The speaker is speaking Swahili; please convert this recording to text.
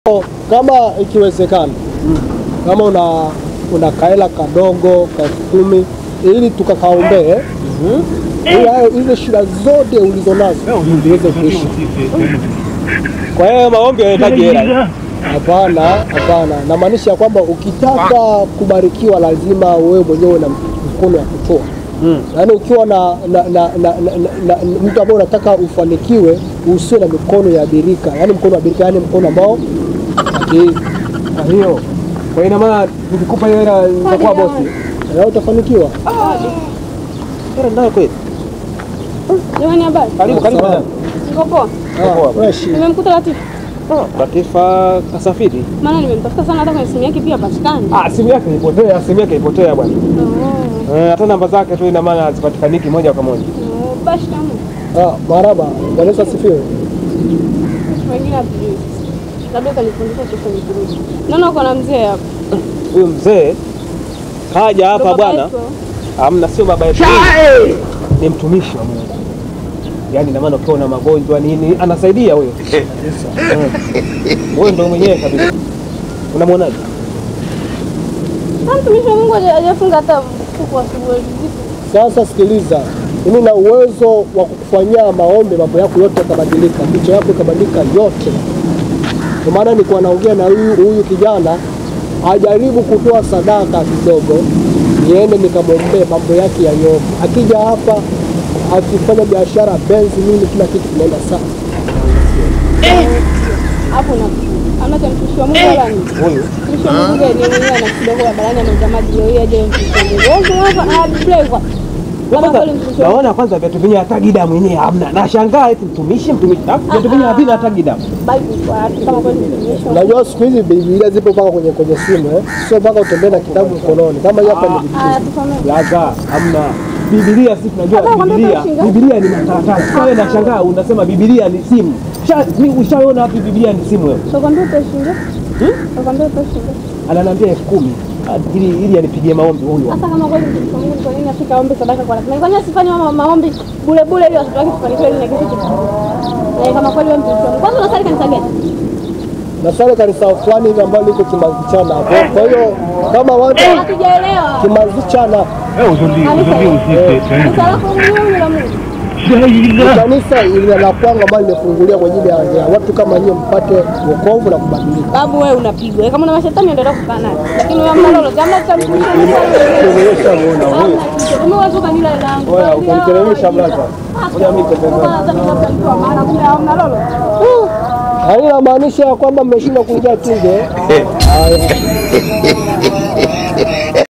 Kama ikiwezekana, kama una una kaela kadogo ka elfu kumi ili tukakaombee ili hayo hizo shida zote ulizonazo ziweze kuisha. Kwa hiyo maombi yanahitaji hela. Hapana, hapana, namaanisha kwamba ukitaka kubarikiwa lazima wewe mwenyewe na mkono wa kutoa yaani ukiwa na, na, na, na, na, na, na mtu ambaye unataka ufanikiwe usiwe na mikono ya birika, yaani mkono wa birika, yaani mkono ambao ati Kwa hiyo kwa ina maana nikikupa hiyo hela nitakuwa bosi. na utafanikiwa. Hela ndio kweli. Jamani, habari? Karibu karibu. Sawa. Niko poa. Ah, fresh. Nimemkuta Latifu, Latifa kasafiri. maana nimemtafuta sana, hata kwenye simu yake pia hapatikani. Ah, simu yake ilipotea, simu yake ilipotea bwana. Oh, Eh, hata namba zake tu ina maana hazipatikaniki moja kwa moja. oh, Basi tamu, Ah, maraba, Bwana Yesu asifiwe. wengine hatujui, labda utanifundisha kesho nikirudi. Naona uko na mzee hapa. Huyu mzee kaja hapa Ndo baba bwana. yetu. Hamna, sio baba yetu. Ni mtumishi wa Mungu. Yaani ina maana ukiwa na magonjwa nini anasaidia huyo. Mm. Huyo ndo mwenyewe kabisa. Unamwonaje? Ah, Mtumishi wa Mungu haja- hajafunga hata kuku asubuhi. Sasa sikiliza, mimi na uwezo wa kukufanyia maombi, mambo yako yote yatabadilika, picha yako ikabadilika yote. Kwa maana nilikuwa naongea na huyu huyu kijana ajaribu kutoa sadaka kidogo, niende nikamwombee mambo yake yanyoke. Akija hapa akifanya biashara benzi nini, kila kitu kinaenda sawa. Hapo na hamna cha mtumishi wa Mungu wala nini. Huyu Mtumishi wa Mungu ndiye mwenyewe ana kidogo barabarani anauza maji leo hii aje mtumishi wa Mungu. Wewe hapa ah driver. Kama kwanza kweli mtumishi wa Mungu naona kwanza viatu vyenyewe hata gidamu yenyewe hamna. Nashangaa eti mtumishi mtumishi. Alafu Viatu vyenyewe havina hata gidamu. Bible kwa watu kama kweli mtumishi wa Mungu. Unajua siku hizi Biblia zipo mpaka kwenye kwenye simu eh? Sio mpaka utembee na kitabu mkononi kama hii hapa ni Biblia. Ah, tusomee. Laza, hamna. Biblia si tunajua Hata kwambia Biblia. utashinda. Biblia ni makaratasi. Sasa wewe nashangaa unasema Biblia ni simu. Sha- ni- Ushaona wapi Biblia ni simu wewe? Tukwambia utashinda. Tukwambia utashinda. Ananiambia elfu kumi Ah, ili ili anipigie maombi huyu. Hata kama kweli mtumishi wa Mungu kwa nini afika aombe sadaka kwa lazima? Kwa nini asifanye ma- maombi bure bure ili watoto wake tufanikiwe ili na kitu kitu. Eh, kama kweli wewe mtumishi wa Mungu. Kwanza unasali kanisa gani? na swali kanisa fulani hivi ambalo liko Kimazichana hapo. Kwa hiyo kama watu Hatujaelewa. Kimazichana Kanisa hili. Kanisa lako Mungu la Mungu. ni kanisa ile la kwangu ambalo limefungulia kwa ajili ya ya watu kama nyinyi mpate wokovu na kubadilika. Babu wewe unapigwa. Kama una mashetani endelea kukaa naye. Lakini wewe hamna lolote. Hamna cha mtumishi wa Mungu. Umeshamuona huyu. Umeweza kanila langu. Oya, ukamteremsha blaza. Ngoja mimi Hata Haina maanisha ya kwamba mmeshindwa kuingia tunge. Haya.